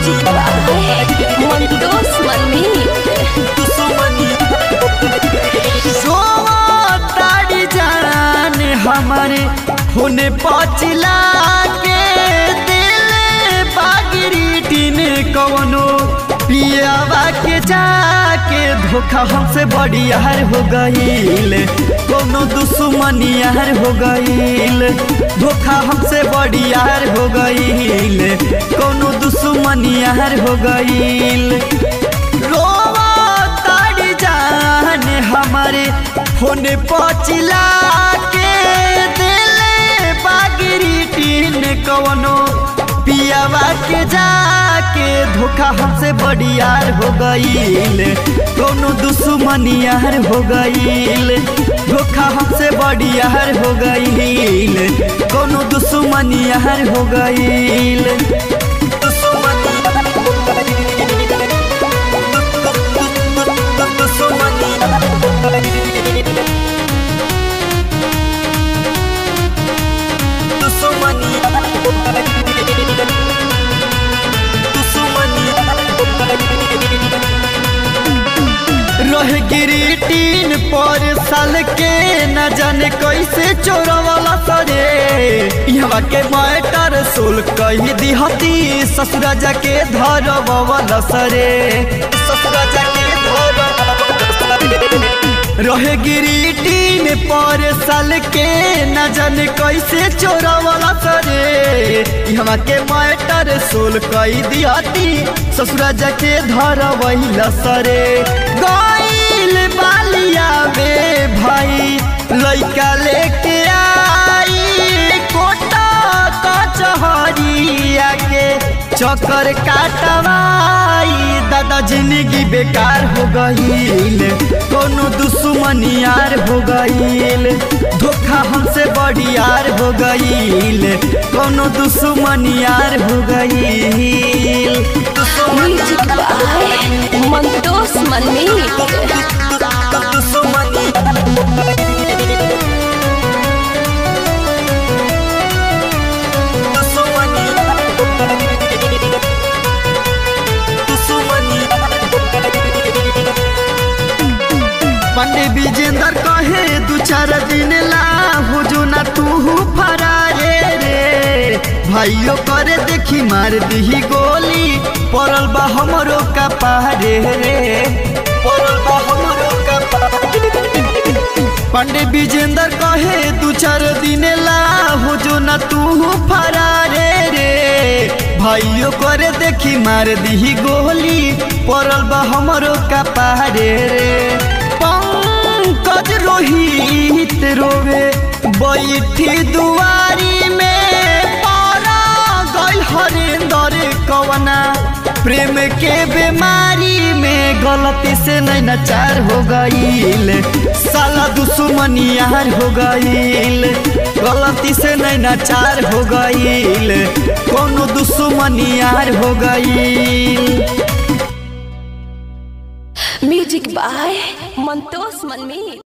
Music by Mondos Manmeet. ताड़ी जान हमारे होने पचला के दिल बागिरी टीन कवनो पियावा के जाके धोखा हमसे बड़ी यार हो गईल कोनो दुश्मनी यार हो गईल धोखा हमसे बड़ी यार हो गईल कोनो दुश्मनी यार हो गईल रोवा ताड़ी जान हमारे होने पचिला के दिले बागिरी टीन कवनो पियावा के जाके धोखा हमसे बड़ी यार हो गईल कोनो दुश्मनी यार हो गईल धोखा हमसे बड़ी यार हो गईल कोनो दुश्मनी यार हो गईल रह गिरी टीन पर साल के न जाने कैसे चोरवाला सरे यहाँ के मैटर सुल कही दिहती ससुरा जाके धरवाला सरे ससुरा जाके रहे गिरी टीन पर साल के न जाने कैसे चोरवाला सरे यहाँ के मैटर सोल कई दियाती ससुरा जाके धर वही सरे गईल बालिया बे भाई लइका लेके आई कोटा कचहरिया के चक्कर काटवाई दादा जिंदगी बेकार हो गईल कोनो दुश्मनी यार हो गईल धोखा हमसे बड़ी यार हो गईल कोनो दुश्मनी यार हो गईल Music by Mondos Manmeet. पंडे विजेंद्र कहे दू चार दिन ला हो जो ना तू फरारे रे भाइयों करे देखी मार दी गोली पड़ल बा हमरो का पारे रे पड़ल बा हमरो का पंडे विजेंद्र कहे दू चार दिन ला हो जो ना तू फरारे रे भाइयों करे देखी मार दी गोली पड़ल बा हमरो का पारे रे पंकज रोहित रोवे बैठी दुआरी में पारा गल हरिंदर कवना प्रेम के बीमारी में गलती से नहीं नचार हो गईल साला दुश्मनी यार हो गईल गलती से नहीं नचार हो गईल कोनो दुश्मनी यार हो गईल Music by Mondos Manmeet.